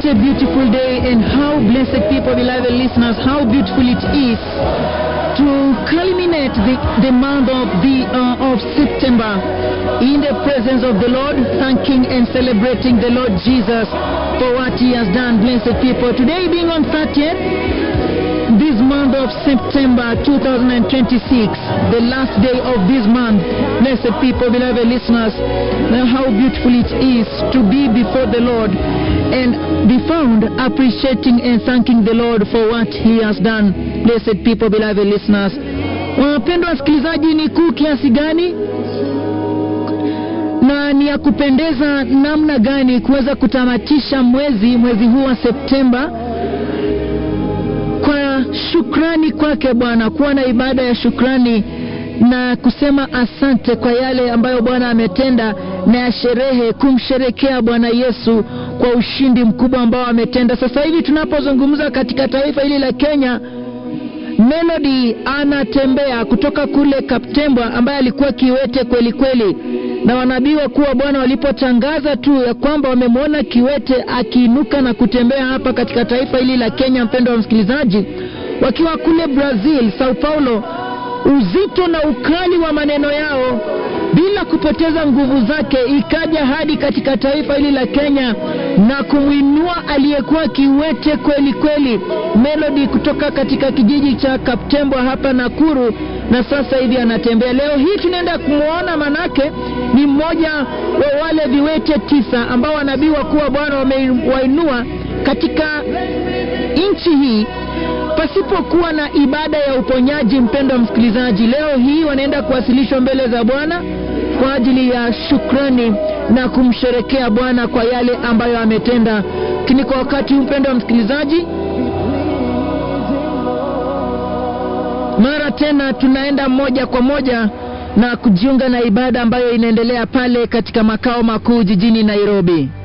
What a beautiful day, and how blessed people, beloved listeners, how beautiful it is to culminate the, the month of the uh, of September in the presence of the Lord, thanking and celebrating the Lord Jesus for what He has done. Blessed people, today being on 30th, this month of September 2026, the last day of this month. Blessed people, beloved listeners, now how beautiful it is to be before the Lord and be found appreciating and thanking the Lord for what He has done. Blessed people, beloved listeners. Wapendwa wasikilizaji, ni kuu kiasi gani na ni ya kupendeza namna gani kuweza kutamatisha mwezi mwezi huu wa Septemba kwa shukrani kwake Bwana, kuwa na ibada ya shukrani na kusema asante kwa yale ambayo Bwana ametenda na ya sherehe kumsherekea Bwana Yesu kwa ushindi mkubwa ambao ametenda. Sasa hivi tunapozungumza katika taifa hili la Kenya, Melody anatembea kutoka kule Kaptembwa, ambaye alikuwa kiwete kweli kweli, na wanabii wa kuwa Bwana walipotangaza tu ya kwamba wamemwona kiwete akiinuka na kutembea hapa katika taifa hili la Kenya, mpendo wa msikilizaji, wakiwa kule Brazil, Sao Paulo, uzito na ukali wa maneno yao bila kupoteza nguvu zake ikaja hadi katika taifa hili la Kenya na kumwinua aliyekuwa kiwete kweli kweli, Melody kutoka katika kijiji cha Kaptembwa hapa Nakuru, na sasa hivi anatembea. Leo hii tunaenda kumwona, manake ni mmoja wa wale viwete tisa ambao wanabii wakuu wa Bwana wamewainua katika nchi hii pasipokuwa na ibada ya uponyaji. Mpendo wa msikilizaji, leo hii wanaenda kuwasilishwa mbele za Bwana kwa ajili ya shukrani na kumsherekea Bwana kwa yale ambayo ametenda. Lakini kwa wakati huu, mpendo wa msikilizaji, mara tena tunaenda moja kwa moja na kujiunga na ibada ambayo inaendelea pale katika makao makuu jijini Nairobi.